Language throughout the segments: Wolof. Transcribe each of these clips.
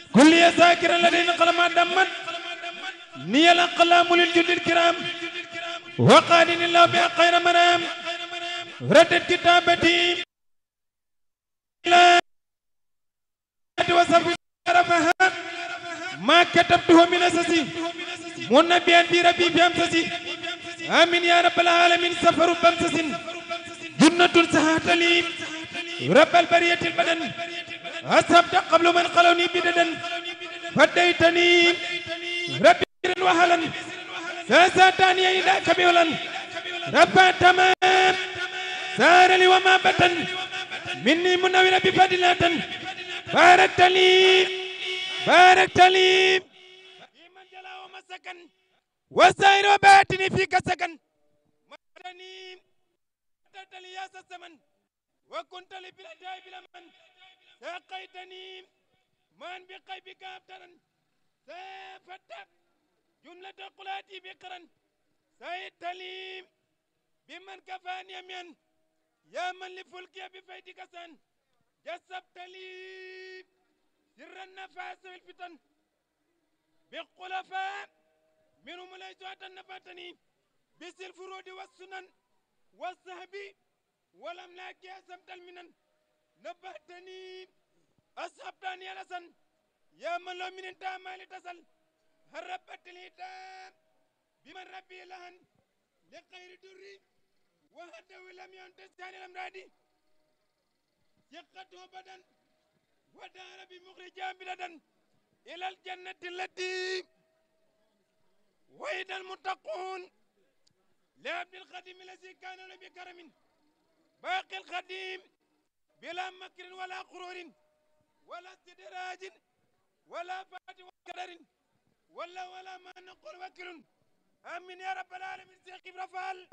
كل يا ذاكرا الذين قلما دمت ني الأقلام للجد الكرام وقادني الله بها خير مرام ردت كتابتي لا وصف رفها ما كتبته من أساسي منبيا بربي بأمسسي آمين يا رب العالمين سفر بأمسس جنة سهات لي رب البرية البدن أصبت قبل من قلوني بددا فديتني ربي وهلا ساساتني إلى كبيولا ربا تمام سار لي وما بتن مني منور بفضلة باركت لي باركت لي من جلا وما سكن وسائر وباتني فيك سكن مدني أتت لي يا الزمن وكنت لي بلا داي بلا من ساقيتني من بقيبك أبترا سافتك جملة قلاتي بقرا سيدت لي بمن كفاني يمين يا من لفلكي بفيدك سن جسبت لي سر النفاس والفتن بالخلفاء منهم ليس نفاتني بس الفروض والسنن والصحب والأملاك أسمت المنن نبهتني أصحبتني الأسن يا من لو من انت ما تصل هربت الهتام بمن ربي لهن لغير دري وهده لم ينتسان الأمراض يقته بدن ودار بمخرجا بلدا إلى الجنة التي وإذا المتقون لعبد الخديم الذي كان له بكرم باقي الخديم بلا مكر ولا غرور ولا استدراج ولا فات وكدر ولا ولا ما نقول وكل امين يا رب العالمين شيخ ابراهيم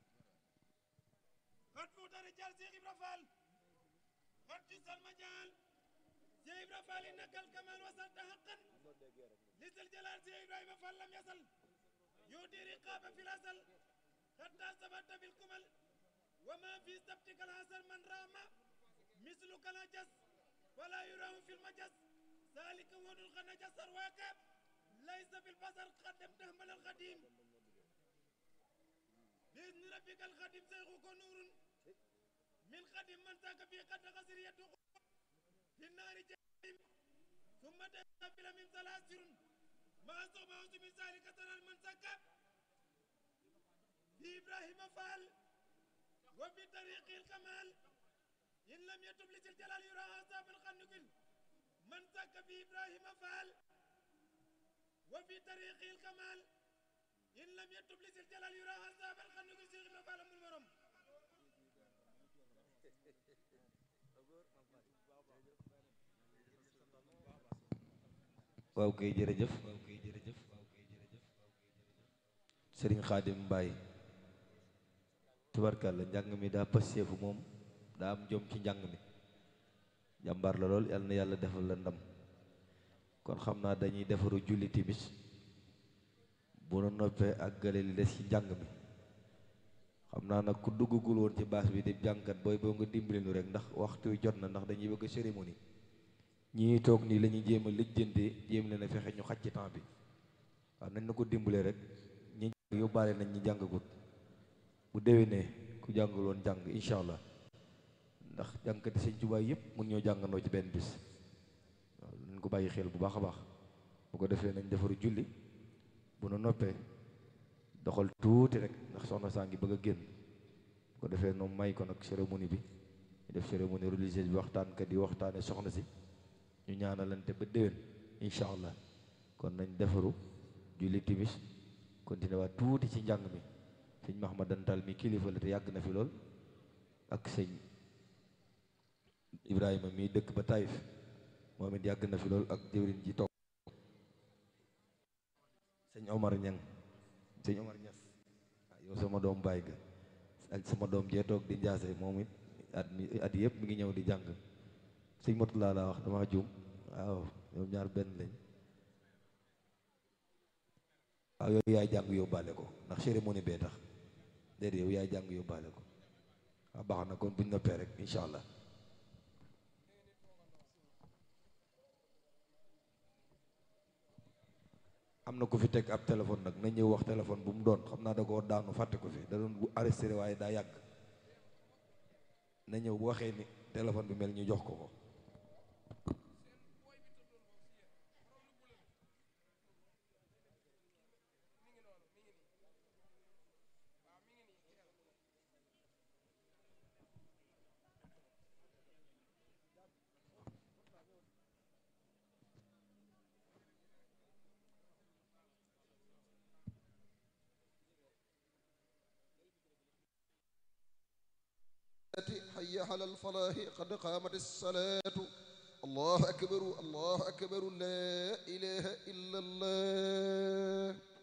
قد فوت رجال شيخ ابراهيم قد جس المجال شيخ ابراهيم انك الكمال وصلت حقا لذا الجلال شيخ ابراهيم فلم يصل يودي رقابه في الأزل حتى ثبت بالكمل وما في سبتك الحسن من رام مثلك نجس ولا يراه في المجس ذلك ود الخنجس الواقع ليس في البصر قدم تهمل القديم بإذن ربك القديم سيغوك نور من قديم من ساك في قد غسر يدخل في النار جهيم ثم تقبل من سلاسل ما صبعت بذلك ترى المنسك في إبراهيم فعل وفي طريق الكمال إن لم يتب لذي الجلال يرى عذاب الخنق من سك في إبراهيم فعل وفي طريق الكمال إن لم يتب لذي الجلال يرى عذاب الخنق سيغ فعل من المرم waaw kay jërëjëf sëriñ xaadim mbaay tubarkàlla njàng mi daa passeefu moom daa am jom ci njàng mi jàmbaar la lool yal na yàlla defal la ndam kon xam naa dañuy defaru julli timis bu nu noppee ak gale li des ci njàng mi xam naa nag ku duggagul woon ci baas bi di jànkat booy boo nga dimbali nu rek ndax waxtu wi jot na ndax dañuy bëgg cérémonie ñii toog nii la ñuy jéem a lijjante jéem leen a fexe ñu xaj ci temps bi waaw nañ na ko dimbalee rek ñi yóbbaale nañ ñi jàngagut bu déwénee ku jàngul woon jàng incha allah ndax jàngkati sëñ Tuubaa yëpp mun ñoo jàngandoo ci benn bis waaw nañ ko bàyyi xel bu baax a baax bu ko defee nañ defaru julli bu nu noppee doxal tuuti rek ndax soxna saa ngi bëgg a génn bu ko defee noonu may ko nag cérémonie bi ñu def cérémonie religieuse bi waxtaankat yi waxtaane soxna si ñu ñaanalante ba déwén incha allah kon nañ defaru julli timis continué waat tuuti ci njàng mi sëñ Mahmadan Tal mi kilifa la te yàgg na fi lool ak sëñ Ibrahima mi dëkk ba Taïf moom it yàgg na fi lool ak jëwriñ ji toog sëñ Omar Ñang sëñ Omar Ñas yow sama doom baay ga ak sama doom jee toog di njaase moom it at mi at yëpp mi ngi ñëw di jàng sëñ Motula laa wax dama juum waaw ñoom ñaar benn lañ waaw yow yaay jàng yóbbaale ko ndax cérémonie bee tax déedéet yow yaay jàng yóbbaale ko waaw baax na kon buñ noppee rek incha allah am na ku fi teg ab téléphone nag na ñëw wax téléphone bu mu doon xam naa da koo daanu fàtte ko fi da doon bu arrêté waaye daa yàgg na ñëw bu waxee ni téléphone bi mel ñu jox ko ko حي على الفلاح قد قامت الصلاة الله أكبر الله أكبر لا إله إلا الله